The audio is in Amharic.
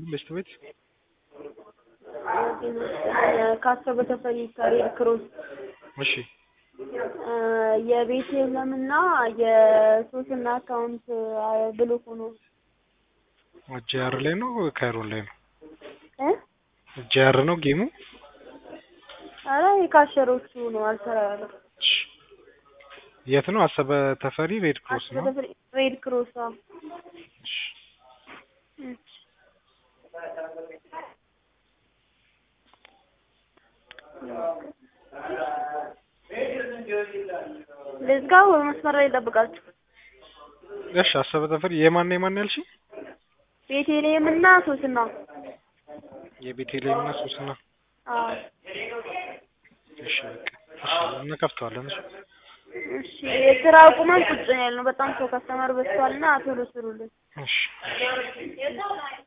ይስጥልኝ በሽታ ቤት ካሰበ ተፈሪ ከሬድ ክሮስ እሺ የቤት የለምና የሶስና አካውንት ብሎክ ሆኖ ጂአር ላይ ነው ካይሮን ላይ ነው እ ጂአር ነው ጌሙ አረ የካሸሮቹ ነው አልሰራ ያለው እሺ የት ነው አሰበ ተፈሪ ሬድ ክሮስ አሰበ ነው ተፈሪ ሬድ ክሮስ አዎ እሺ እሺ ልዝጋው መስመር ላይ ይጠብቃችሁ እሺ አሰበ ተፈሪ የማን የማን ያልሽኝ ቤቴሌም እና ሶስና የቤቴሌም እና ሶስና አዎ እሺ በቃ እሺ እንከፍተዋለን እሺ እሺ የስራ አቁመን ቁጭ ነው ያልነው በጣም ሰው ከስተመር በዝቷልና ቶሎ ስሩልን እሺ